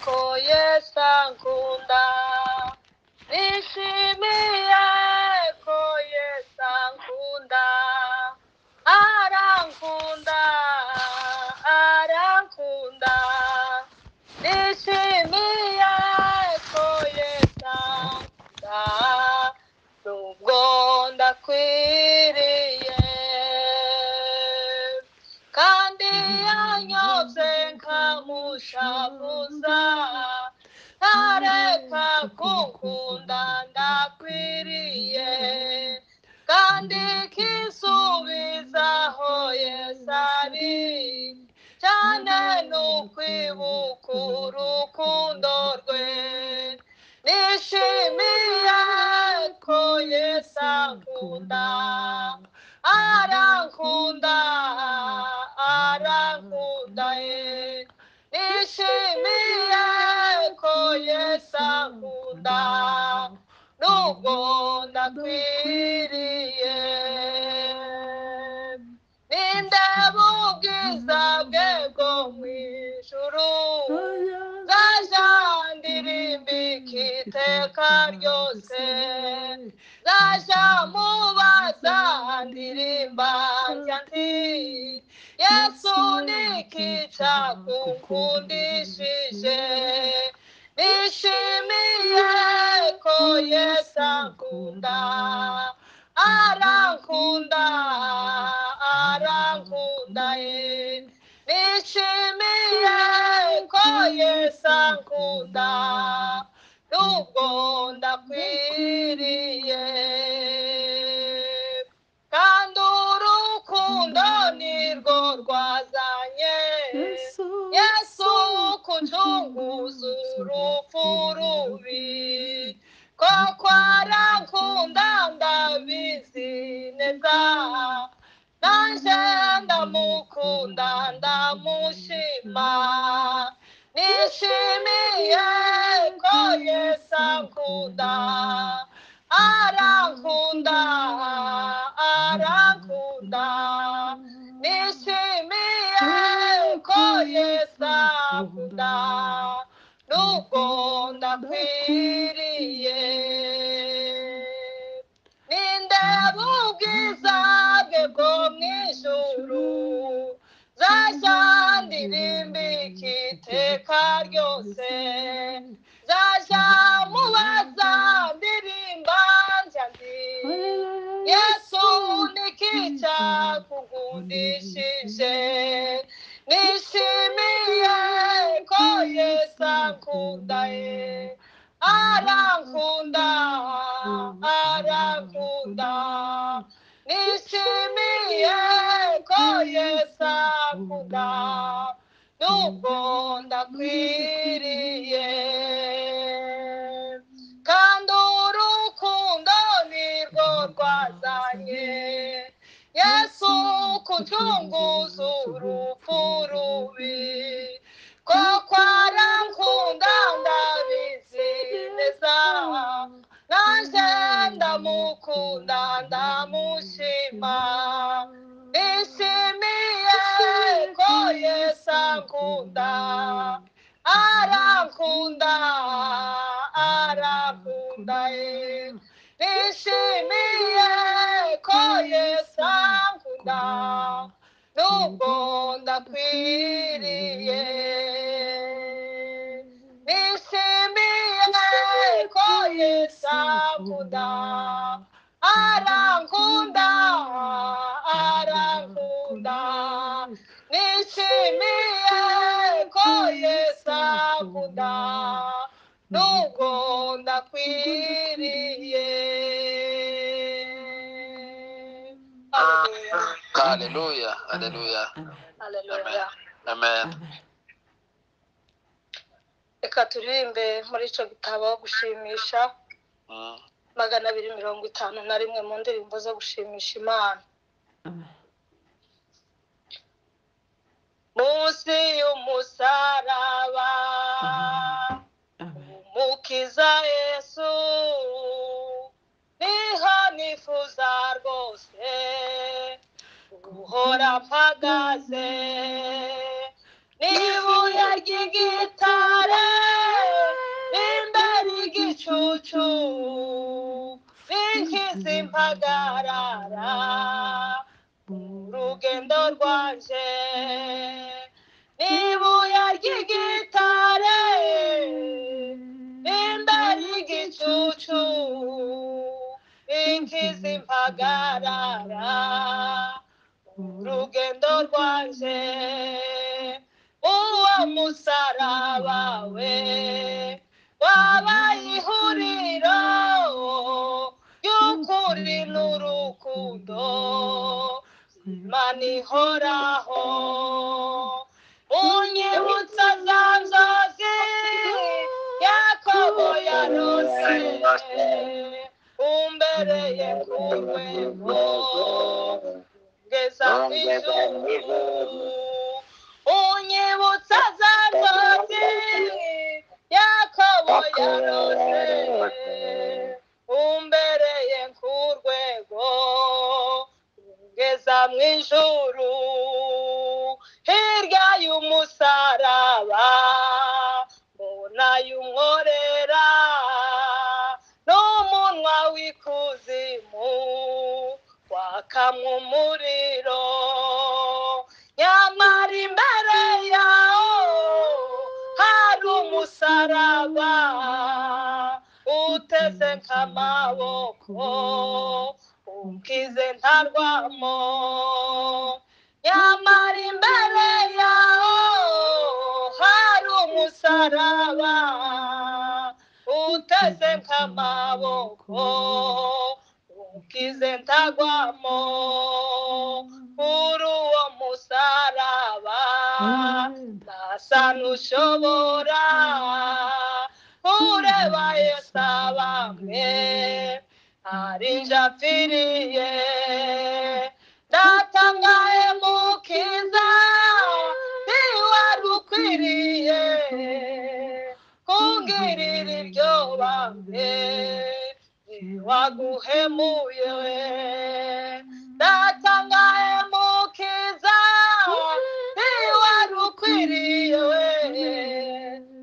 ko Yesu ankunda nishimiye ko Yesu ankunda arankunda arankunda nishimiye ko Yesu ankunda nubwo ndakwiriye kandi yanyobye nkamushabuza ntareka gukunda ndakwiriye kandi kisubizaho yesari cyane nukwibuka urukundo rwe nishimiye ko yesu ankunda arankunda arankunda ye nishimiye ko yesu ankunda nubwo ndakwiriye ninde bubwiza bwe bwo mu ijuru zaja ndirimbika iteka ryose zaja mubaza ndirimba njya nti yesu niki cyakukundishije nishimiye ko yesu ankunda arankunda arankunda ye nishimiye ko yesu ankunda nubwo ndakwiriye kandi urukundo nirwo rwazanye yesu kucunguza urupfu rubi koko arankunda ndabizi neza nanje ndamukunda ndamushima nishimiye ko yesu ankunda arankunda arankunda nishimiye ko yesu ankunda nubwo ndakwiriye ninde bubwiza bwe bwo mu ijuru zaja ndirimbika iteka ryose zaja mubaza ndirimba njya ndi yesu niki cyakugundishije nishimiye ko yesu ankunda ye arankunda arankunda nishimiye ko yesu ankunda nubwo ndakwiriye kandi urukundo nirwo rwazanye yesu kucunguza urupfu rubi koko arankunda ndabizi neza nanje ndamukunda ndamushima nishimiye ko yesu ankunda arankunda arankunda ye nishimiye ko yesu ankunda nubwo ndakwiriye nishimiye ko yesu ankunda arankunda arankunda nishimiye ko yesu ankunda nubwo ndakwiriye Hallelujah. Hallelujah. Hallelujah. Amen. reka turirimbe muri icyo gitabo gushimisha Mm. magana abiri mirongo itanu na rimwe mu ndirimbo zo gushimisha imana munsi y'umusaraba umukiza yesu niho nifuza rwose guhora mpagaze n'ibuye ry'igitare ibicucu binkiza impagarara urugendo rwanje n'ibuye ry'igitare nimba ry'igicucu binkiza impagarara urugendo rwanje uwo musaraba we wabaye ihuriro ry'ukuri n'urukundo Imana ihoraho unyibutsa za nzozi yakobo yarose umbereye ku rwego ngeza ku ijuru unyibutsa za nzozi yakobo yarose umbereye ku rwego ngeza mu ijuru hirya y'umusaraba mbona y'umworera n'umunwa w'ikuzimu wakamwa umuriro nyamara imbere yawo hari umusaraba uteze nk'amaboko ukize ntarwamo nyamara imbere yawo hari umusaraba uteze nk'amaboko ukize ntagwamo kuri uwo musaraba asa n'ushobora ureba yesu abambwe hari njapfiriye ndatangaye mukiza ntiwari ukwiriye kungirira iryo bamwe ntiwaguhemuye ndatangaye mukiza ntiwari ukwiriye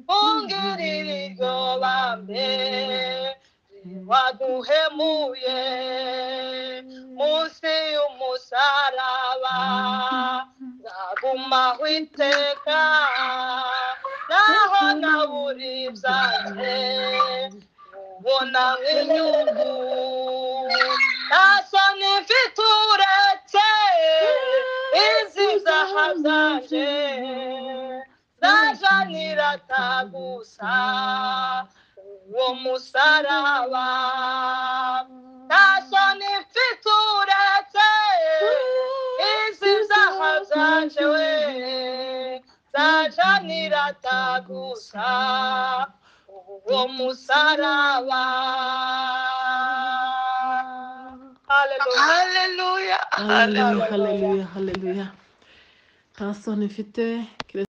kungirira iryo bamwe waduhemuye munsi y'umusaraba nzagumaho iteka naho naburi ibyanjye ubona nk'inyungu nta soni mfite uretse izi zahazanje zajanira tagusa uwo musaraba nta soni mfite uretse izi zaha zanje we zajanira tagusa uwo musaraba Hallelujah. haleluya haleluya Hallelujah. haleluya haleluya nta soni mfite